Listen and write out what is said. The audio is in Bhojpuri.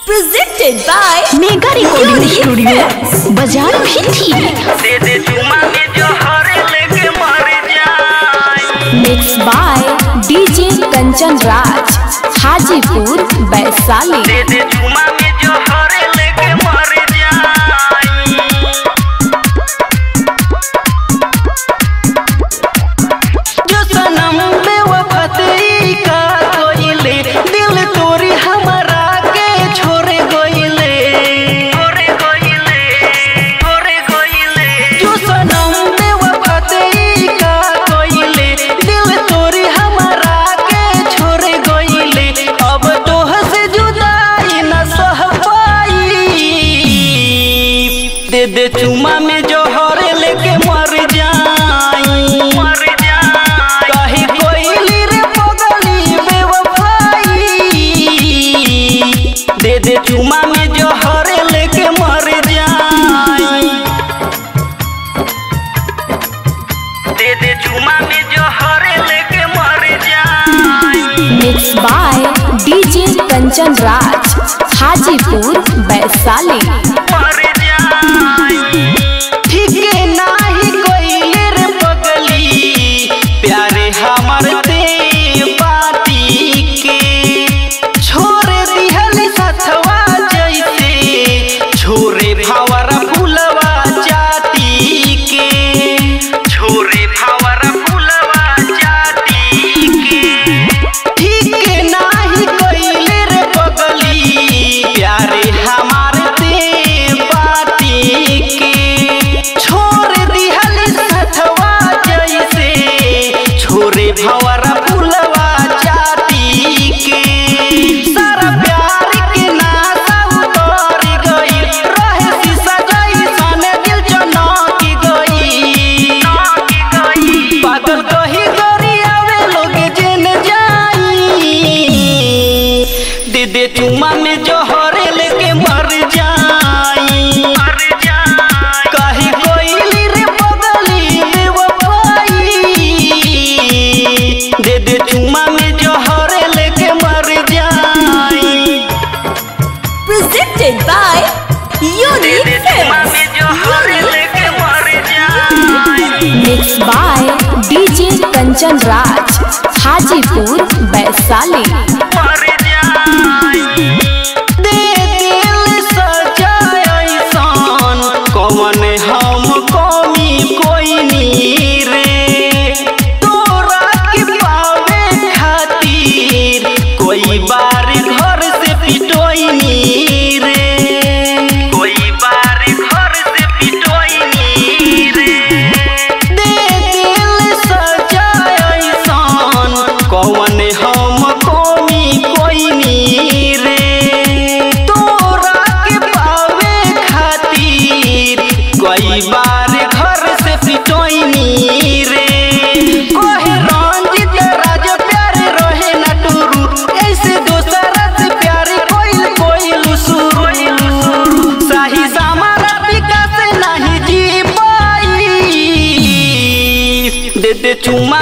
Presented by mega recording studio बाजार भी थी दे दे चुमा में जो हरे लेके मर जाए Mixed by DJ Kanchan Raj, Hajipur, Vaishali. दे दे चुमा में जो हरे लेके मर जाए जो सनम बेवफाई का कोइले दिल तोरी हमरा के छोड़े गइले छोड़े गइले छोड़े गइले जो सनम बेवफाई का कोइले दिल तोरी हमरा के छोड़े गइले अब तोह से जुदाई न सह पाई दे दे चुमा में जो हरे लेके मर जाई मर जाई कहीं कोइली रे पगली बेवफाई दे दे चुमा में जो हरे लेके मर जाई दे दे चुमा में जो हरे लेके मर जाई Mixed by DJ Kanchan Raj, Hajipur, Vaishali. मर जाई ठीक नाही कोइले रे पगली प्यारे हमर दे बाटी के छोड़ दिहल सथवा जैसे छोरे भावरा फुलवा जाती के छोरे भावरा फुलवा जाती के ठीक नाही कोइले रे पगली प्यारे हमार दे बाटी के छोड़ दिहल सथवा जैसे छोरे भवरा फुलवा जाती के सारा प्यार के नाता उतर गइल रहे शीशा जैसन दिल चमक गइल पागल कही करी आवे लोग जेन जाई दे दे चुमा में जोहरे लेके मर जाई मर जाई कही कोइली रे पगली बेवफाई दे दे चुमा में जोहरे लेके मर जाई Presented by Unique Films. लेके मर जाई Mixed by DJ Kanchan Raj, Hajipur, Vaishali. मर जाई दे दिल सजाए ऐसान कौन हम कमी कोई नी रे तोरा के पावे खातिर कोई बार घर से पिटोई नी रे कोई बार घर से पिटोई नी रे दे दिल सजाए ऐसान कौन हम कमी कोई नी रे तोरा के पावे खातिर कई बार घर से पिटोई नी रे कोहे रंजित राज प्यार रहे न टुरू ऐसे दोसरा से प्यार कोइल कोइल सुरू साही सामारा विकास नहीं जी पाई दे दे चुमा